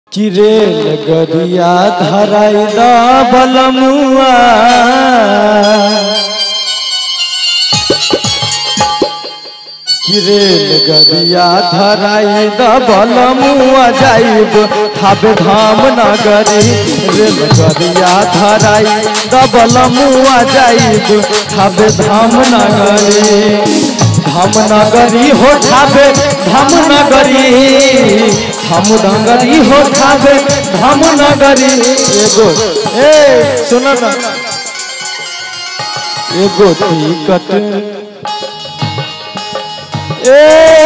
कि रेल गरिया धराई द बलमुआ कि रेल गरिया धराई द बलमुआ जाइब थाबे धाम नगरी रेल गरिया धराई द बलमुआ जाइब थाबे धाम नगरी धाम नगरी हो ठाबे धाम नगरी धाम नगरी हो ठाबे धाम नगरी एगो ए सुन ना एगो टिकट ए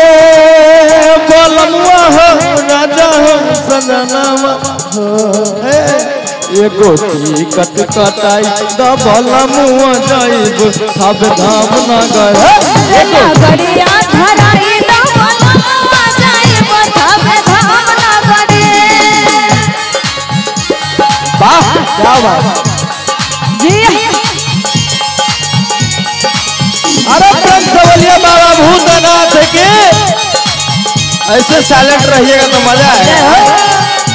बोलमुआ हो राजा हो सजनामा हो ए एगो टिकट कटाई द बोलमुआ जाइब थाबे धाम नगर एगो नगरिया धराई द बलमुआ जाइब थाबे धाम नगरी। वाह क्या बात जी अरे प्रेम से बोलिए बाबा भूतनाथ के ऐसे साइलेंट रहिएगा तो मजा आएगा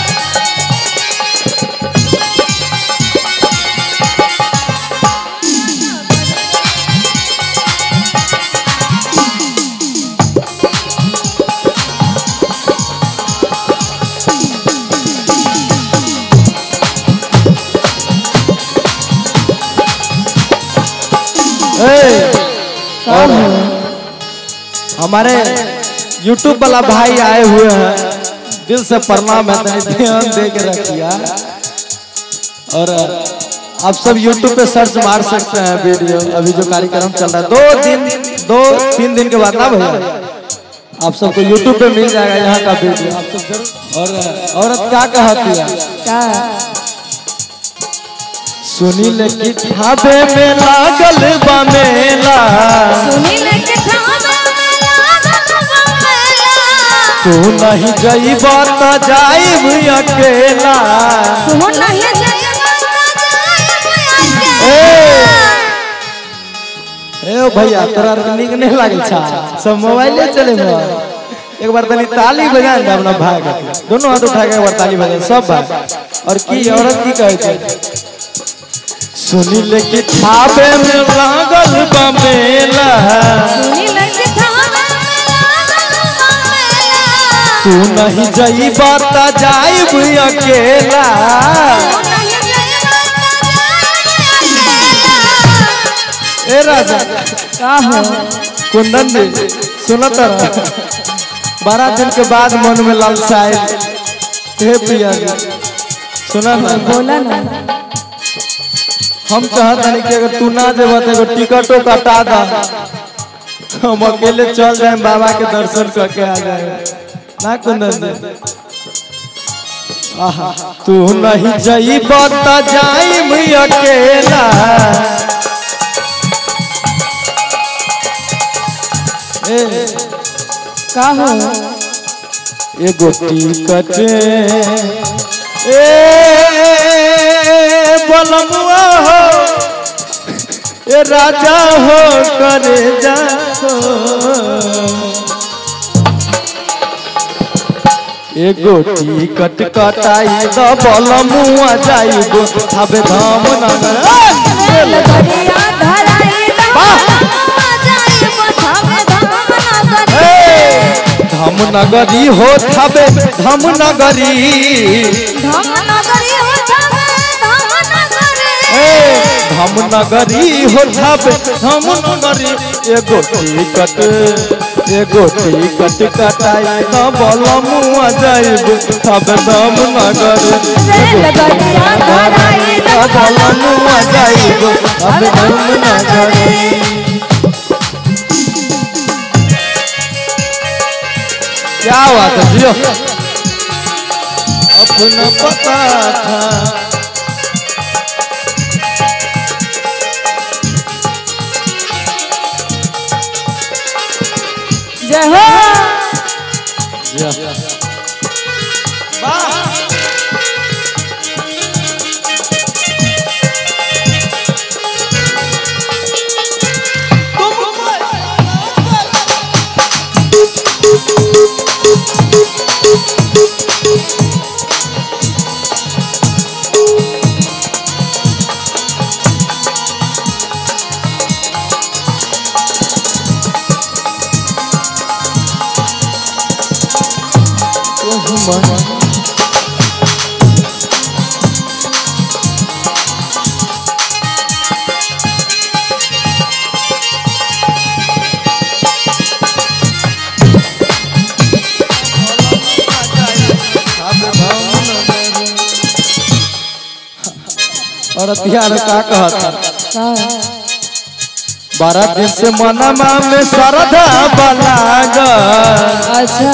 ए, और हमारे YouTube वाला भाई आए हुए हैं दिल से प्रणाम है तनी ध्यान दे के रखिया और आप सब YouTube पे सर्च मार सकते हैं वीडियो अभी जो कार्यक्रम चल रहा है दो दिन दो तीन दिन के बाद ना भैया आप सबको YouTube पे मिल जाएगा यहाँ का वीडियो आप सब जरूर और औरत क्या कहती है का सुनील की ठाबे में लागल बा मेला सुनील के थामे लागल बा मेला। तू नहीं जइब त जाइब अकेला तू नहीं जइबा त जाइब ए अकेला। ए ओ भैया तोरा आर के नीक नहीं लागल छा सब मोबाइले चले मोबाइल एक बार तनी ताली बजा दे अपना भाई के दोनों हाथ उठा के एक बार ताली बजा सब भाई और की औरत की कहै छै सुनील की ठाबे में लागल बा मेला सुनील के थामे लागल बा मेला। तू नहीं जइब त जाइब अकेला तू नहीं जइबा त जाइब अकेला। ए राजा का हो कुंदन जी सुनत रह बारह दिन के बाद मन में लालसा आयल हे प्रिया जी सुना ना बोला ना हम चाहत हनी कि अगर तू ना जेबा तो एगो टिकटो कटा दा हम अकेले चल जाए बाबा के दर्शन करके आ जाए ना कुंदन जी आहा तू नहीं जइब त जाइब अकेला ए का हो एगो टिकट ए बलमुआ हो ए राजा हो करे जा हो। एगो टिकट कटाई द बलमुआ जाइबो हबे धाम नगर रेलगड़िया धराई द बलमुआ जाइब थामे धाम नगरी। धाम नगरी हो थाबे धाम नगरी धाम नगरी हो थामे धाम नगरी। ए, धाम नगरी हो थाबे धाम नगरी एगो टिकट एगो टिकट कटाई न बलमुआ जाइब थाबे धाम नगरी रेलगड़िया धराई द बलमुआ जाइब थाबे धाम नगरी क्या बात है जियो अपना पता था जय हो तुम मन और हथियार का कहता का बारह दिन से मनमा में श्रद्धा बलागल अच्छा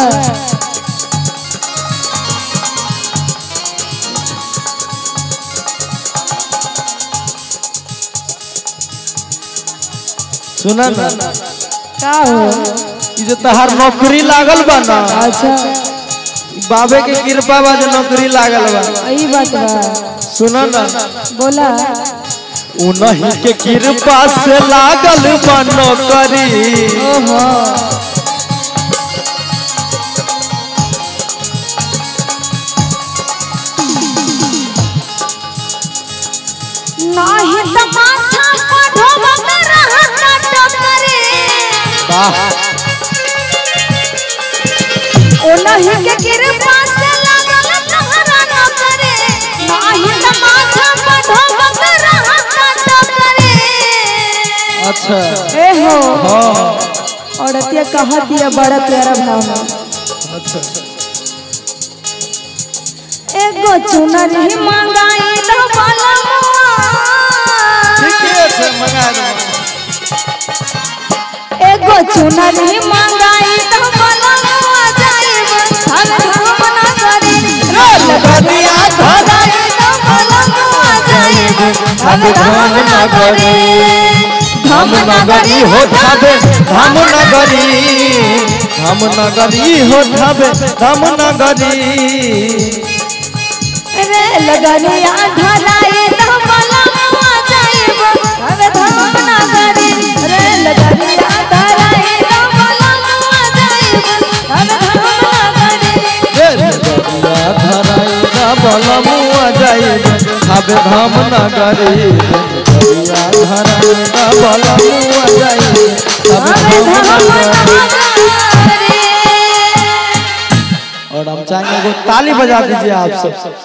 सुना ना का हो ई जे तहार नौकरी लागल बा ना अच्छा ई बाबे के कृपा बा जे नौकरी लागल बा यही बात बा सुना ना बोला उन्हीं के कृपा से लागल बा नौकरी ओहो नाही त माथा पढ़ब रहत टकरे वाह ओनहि के कृपा से लागल तहरा नौकरे नाही त माथा पढ़ब रहत टकरे अच्छा ए हो हाँ औरतिया कहत दिया बड़ा प्यारा भावना अच्छा एगो चुनरी मंगाई तो बलमुआ ठीके छै मंगा दे एगो चुनरी मंगाई तो बलमुआ जाइब हम हम ना करी रोल कनिया धराई तो बलमुआ जाइब हम हम ना करी धाम नगरी हो धाबे धाम नगरी धाम नगरी हो धाबे धाम नगरी रे लगनिया धराई तो बलमुआ जाइब हम हम ना करी रे लगनिया धराई तो बलमुआ जाइब हम हम ना करी रे नगरिया धराई ना बलमुआ जाई धाबे धाम नगरी नगरिया धराई ना बलमुआ जाई धाबे धाम नगरी और हम चाहेंगे एगो ताली बजा दीजिए आप सब